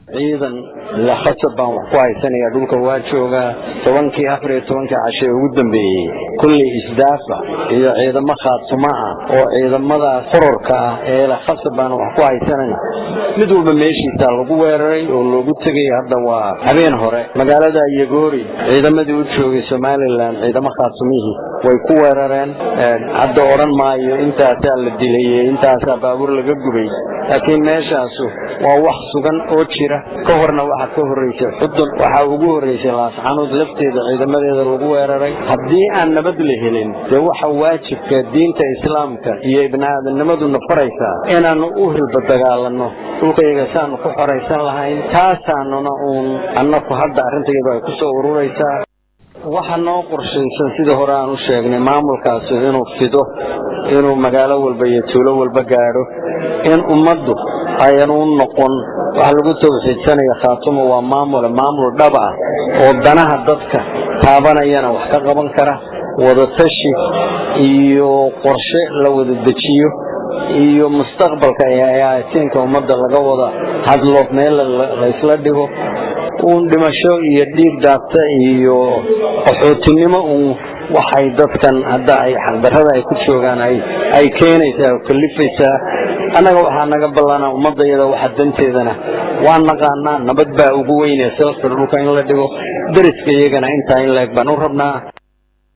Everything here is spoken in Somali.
ciidan la khasab baan wax ku haysanaya dhulka waa joogaa tobankii afar iyo tobankii cashe ugu dambeeyey kulley isdaafa iyo ciidamo khaatuma ah oo ciidamadaas kororka ah ee la khasab baan wax ku haysanayna mid walba meeshiisaa lagu weeraray oo loogu tegay hadda waa habeen hore magaalada yagoori ciidamadii u joogay somalilan ciidamo khaatumihii way ku weerareen hadda odhan maayo intaasaa la dilay intaasaa baabuur laga gubay laakiin meeshaasu waa wax sugan oo jira ka horna waxaa ka horreysay xudun waxaa ugu horreysay laasxanuud lafteeda ciidamadeeda lagu weeraray haddii aan nabad la helin dee waxa waajibka diinta islaamka iyo ibni-aadamnimaduna faraysaa inaannu u hilba dagaalanno dhulkayaga saanu ku xoraysan lahayn taasaanuna uun annaku hadda arrintayadu ay ku soo ururaysaa waxa noo qorshaysan sidii hore aan u sheegnay maamulkaasi inuu fido inuu magaalo walba iyo tuulo walba gaadho in ummaddu ayan u noqon waxa lagu tawxiidsanaya khaatumo waa maamule maamul dhab ah oo danaha dadka taabanayana wax ka qaban kara wadatashi iyo qorshe la wada dejiyo iyo mustaqbalka eeaasiinka ummadda laga wada hadlo meel laysla dhigo uun dhimasho iyo dhiig daabta iyo qaxootinimo uun waxay dadkan hadda ay xaqdarrada ay ku joogaan ay keenaysaa oo kalifaysaa annaga waxaa naga ballanaa ummaddayada waxa danteedana waa naqaanaa nabad baa ugu weynee salafka dhulka in la dhigo deriska iyagana intaa in laeg baan u rabnaa